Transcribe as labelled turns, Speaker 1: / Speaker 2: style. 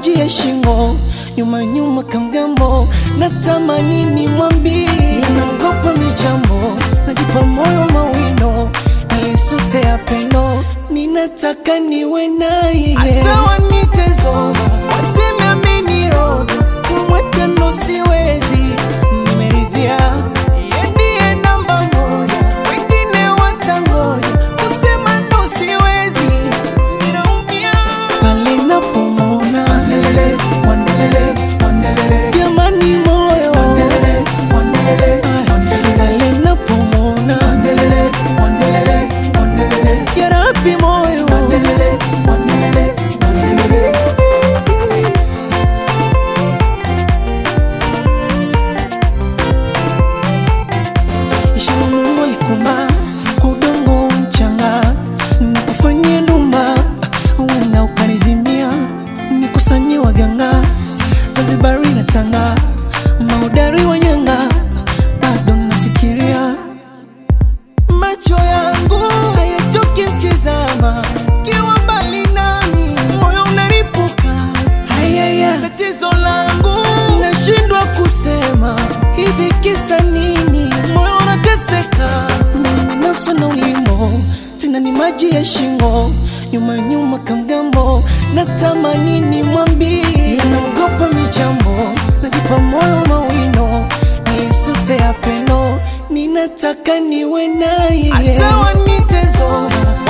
Speaker 1: maji ya shingo, nyuma nyuma kamgambo, natamani nimwambie, naogopa michambo, najipa moyo mawindo, niisute ya pendo, ninataka niwe naye, hata wanitezo waseme ameniroga, kumwacha ndo siwezi, nimeridhia yeye ndiye namba moja, wengine watangoja, kusema ndo siwezi, ninaumia pale napomwona wandelele, wandelele, wandelele, jamani moyo wandelele, wandelele, wandelele, pale napomwona wandelele, wandelele, wandelele, ya Rabbi moyo wandelele, wandelele, wandelele. Ishara Mungu alikumba kwa udongo mchanga, nikufanyie ndumba na ukanizimia, nikusanyie waganga Zanzibari na Tanga, maudari wa nyanga, bado nafikiria macho yangu hayachoki mtizama, kiwa mbali nami moyo unaripuka. Hayaya, tatizo langu nashindwa kusema, hivi kisa nini? Moyo unateseka, nimenaswa na ulimo, tena ni maji ya shingo, nyuma nyuma kamgambo, natamani nimwambie, naogopa michambo, najipa moyo mawindo, niisute ya pendo, ninataka niwe naye, hata wanitezo